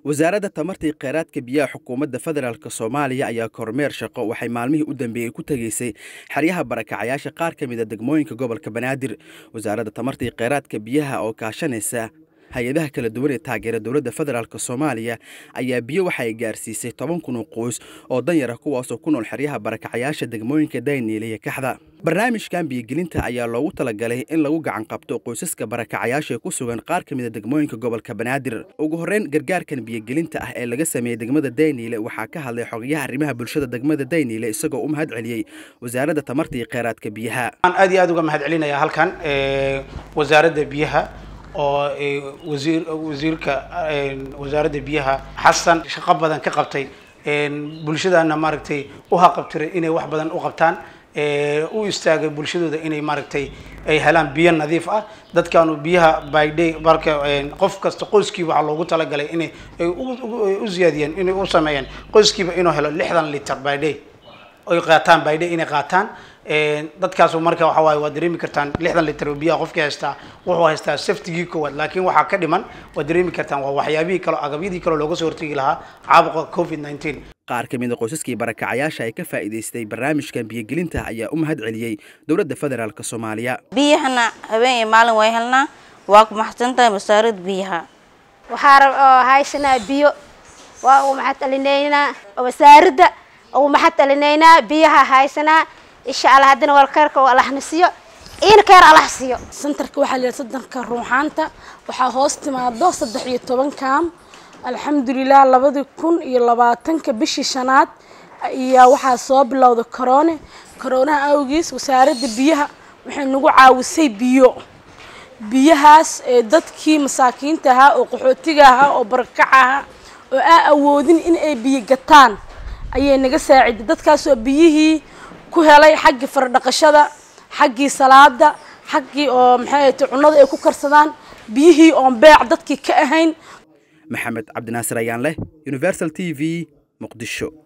wasaaradda tamartii kheyraadka biyaha xukuumadda federaalk soomaaliya ayaa kormeer shaqo waxay maalmihii u dambeeyey ku tegaysay xeryaha barakacayaasha qaar ka mida degmooyinka gobolka banaadir wasaaradda tamartii kheyraadka biyaha oo kaashanaysa hay-adaha kala duwan ee taageera dowladda federaalk soomaaliya ayaa biyo waxa ay gaarsiisay toban kun oo qoys oo danyara kuwaasoo ku nool xeryaha barakacayaasha degmooyinka dayniile iyo kaxda barnaamijkan biyogelinta ayaa loogu talagalay in lagu gacan qabto qoysaska barakacayaasha ee ku sugan qaar ka mida degmooyinka gobolka banaadir ugu horreyn gargaarkan biyogelinta ah ee laga sameeyey degmada dayniile waxaa ka hadlay xogayaha arrimaha bulshada degmada dayniile isagoo u mahad celiyey wasaaradda tamarta iyo kheyraadka biyaha waxaan aad iyo aad uga mahad celinayaa halkan wasaaradda biyaha oo wasiir wasiirka wasaaradda biyaha xasan shaqo badan ka qabtay bulshadana maaragtay u haqabtiray inay wax badan u qabtaan u istaagay bulshadooda inay maaragtay ay helaan biyo nadiif ah dadkaanu biyaha by day marka qof kasta qoyskiiba waxaa loogu talagalay inay u ziyaadiyeen inay u sameeyeen qoyskiiba inuu helo lixdan liter by day ay qaataan by day inay qaataan dadkaas marka waxa waaye waad dareemi kartaan lixdan liter oo biyaha qofkii haystaa wuxuu haystaa saftigii koowaad laakiin waxaa ka dhiman waad dareemi kartaan waa waxyaabihii kale agabyadii kale looga soo hortegi lahaa caabuqa covid nineteen qaar ka mida qoysaskii barakacayaasha ay ka faa'iidaystay barnaamijkan biyogelinta ayaa u mahad celiyey dowladda federaalk soomaaliya biyahana habeen iyo maalin way helnaa waa ku maxadsantahay wasaaradda biyaha waxaa haysanaa biyo waa ugu maxad celinaynaa wasaaradda ugu maxad celinaynaa biyaha haysanaa insha allah haddana walkarka allahna siiyo iina keer allah siiyo santarka waxaa la yidhaha sadanka ruuxaanta waxaa hoos timaado saddex iyo toban kaam alxamdulilah labadii kun iyo labaatanka bishii shanaad ayaa waxaa soo bilowda corone coroonaha awgiis wasaaradda biyaha waxay nagu caawisay biyo biyahaas ee dadkii masaakiinta ahaa oo qaxootiga ahaa oo barakaca ahaa oo aan awoodin in ay biyo gataan ayay naga saaciday dadkaasoo biyihii ku helay xaggii faradhaqashada xaggii salaada xaggii oo maxay ahayte cunnada ay ku karsadaan biyihii oon beec dadkii ka ahayn maxamed cabdinaasir ayaan leh universal t v muqdisho